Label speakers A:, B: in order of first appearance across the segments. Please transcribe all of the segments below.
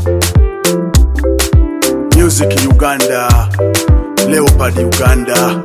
A: Music Uganda, Leopard Uganda.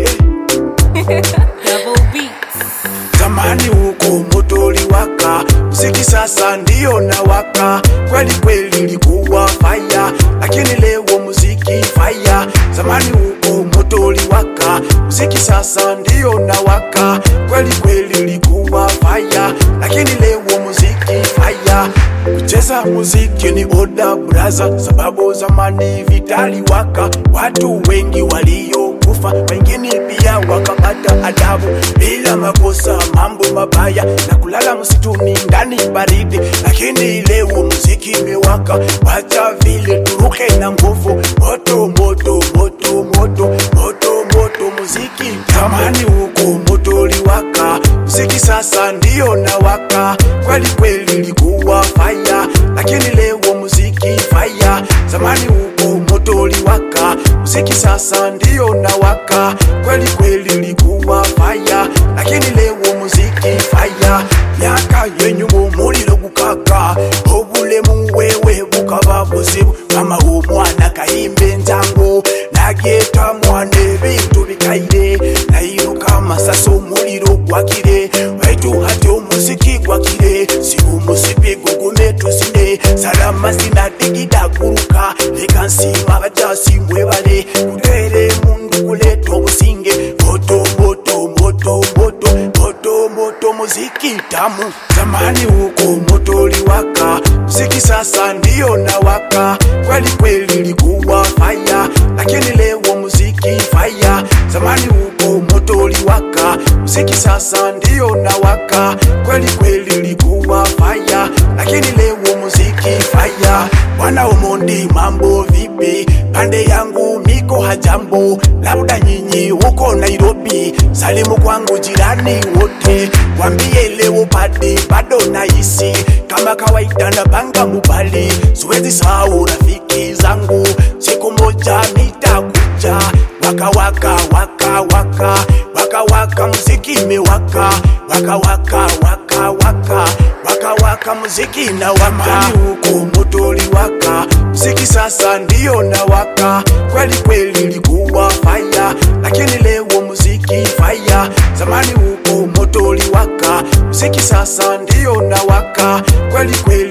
B: Double beats.
A: Zamani huko moto uliwaka, mziki sasa ndio nawaka. Kweli kweli ilikuwa faya, lakini leo muziki faya. Zamani huko moto uliwaka, mziki sasa ndio nawaka. Kweli kweli ilikuwa faya, lakini leo muziki faya. Kucheza muziki ni oda braza, sababu zamani vitaliwaka, watu wengi waliokufa, wengine pia wakapata adabu bila makosa, mambo mabaya na kulala msituni ndani baridi. Lakini leo muziki imewaka, wacha vile turuke na nguvu, moto moto moto moto moto moto, muziki zamani huko moto uliwaka, muziki sasa ndio nawaka. Kweli kweli ilikuwa faya, lakini leo muziki faya. Zamani huko moto uliwaka, muziki sasa ndio nawaka. Kweli kweli ilikuwa faya, lakini leo muziki faya. Myaka yenyumu muliro gukaka, obulemu wewe bukaba buzibu. Mama w'omwana kayimba enjango, nagyeta mwana ebintu bikaire, nayiruka amasasi omuliro gwakire, waitu hati omuziki gwakire, siba omusipi gugume tuzine, salama sinadigida guruka, leka nsima abajasi mwebale, kutere mundu kuleta obusinge, moto moto moto moto moto moto muziki tamu. Zamani huko moto uliwaka, muziki sasa ndio nawaka. Kweli kweli ilikuwa faya, lakini leo muziki faya. Zamani huko moto uliwaka, muziki sasa ndio nawaka. Kweli kweli ilikuwa faya, lakini leo muziki faya. Bwana Omondi, mambo vipi? Pande yangu miko hajambo, labda nyinyi huko Nairobi. Salimu kwangu jirani wote, wambie leo padi bado naishi kama kawaida na banga mubali, siwezi sahau rafiki zangu, siku moja nitakuja waka waka waka waka waka waka, muziki imewaka waka waka waka waka waka waka, muziki na waka huko moto uliwaka, muziki sasa ndio nawaka. Kweli kweli ilikuwa faya, lakini leo muziki faya. Zamani huko moto uliwaka, muziki sasa ndio nawaka. Kweli kweli